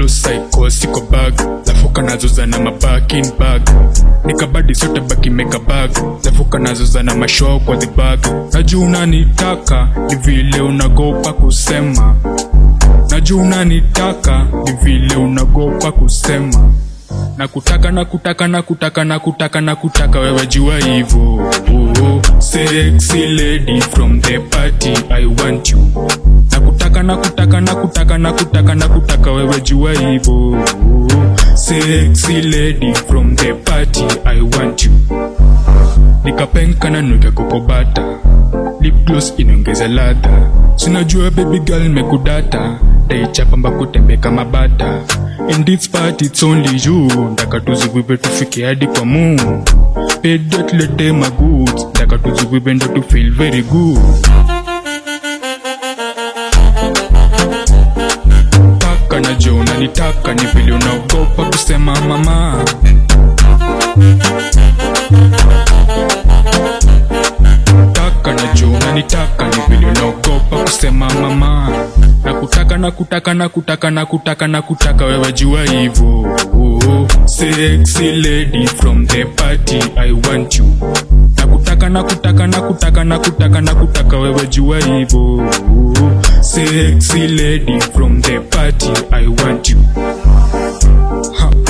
close psycho siko bag lafuka nazoza na mabakin bag nikabadi sote baki meka bag lafuka nazoza na mashow kwa the bag najua unanitaka ni vile unagopa kusema najua unanitaka ni vile unagopa kusema na kutaka na kutaka na kutaka na kutaka na kutaka wewe jua hivo oh, sexy lady from the party i want you na kutaka na kutaka na kutaka na kutaka na kutaka wewe jua hivo oh, sexy lady from the party i want you nikapenka na nuke kokobata lip gloss inaongeza ladha sinajua baby girl mekudata daichapa mbako tembe kama bata in this part it's only you ndaka tuzivive tufike hadi kwa mu pedia tulete magoods ndaka tuzivive ndo tu feel very good taka na jo unanitaka ni vile unaogopa kusema mama taka na jo unanitaka ni vile unaogopa kusema mama na kutaka na kutaka na kutaka na kutaka na kutaka wewe jua hivo oh, sexy lady from the party i want you na kutaka na kutaka na kutaka na kutaka na kutaka wewe jua hivo oh, sexy lady from the party i want you ha.